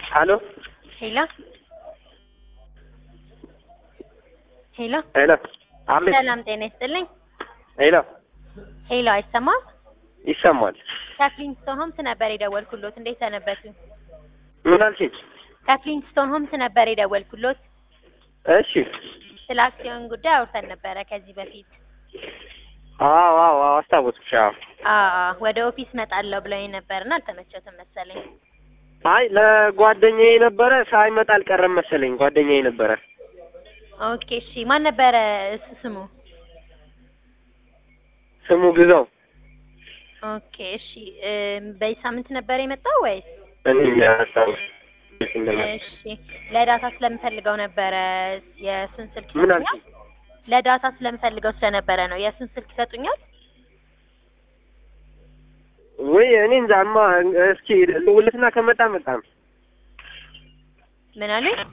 ሄሎ ሄሎ ሄሎ ሄሎ አቤት ሰላም ጤና ይስጥልኝ። ሄሎ ሄሎ አይሰማም? ይሰማል ከፍሊንስቶን ሆምስ ነበር የደወልኩሎት። እንዴት ሰነበቱ? ምን አልሽኝ ከፍሊንስቶን ሆምስ ነበር የደወልኩሎት። እሺ ስለ አክሲዮን ጉዳይ አውርተን ነበረ ከዚህ በፊት። አዎ አዎ አዎ አስታወስኩሽ አዎ አዎ ወደ ኦፊስ መጣለሁ ብለውኝ ነበርና አልተመቸትም መሰለኝ። አይ ለጓደኛዬ ነበረ ሳይመጣ አልቀረም መሰለኝ ጓደኛዬ ነበረ ኦኬ እሺ። ማን ነበረ እሱ ስሙ? ስሙ ግዛው ኦኬ እሺ። እም፣ በዚህ ሳምንት ነበር የመጣው ወይስ? እኔ ያስታውስ እሺ ለዳታ ስለምፈልገው ነበረ የእሱን ስልክ ምን ይሰጡኛል? አልሽኝ ለዳታ ስለምፈልገው ስለነበረ ነው። የእሱን ስልክ ይሰጡኛል? ወይ እኔ እንጃማ እስኪ ልውልትና ከመጣ መጣም ምን አሉኝ?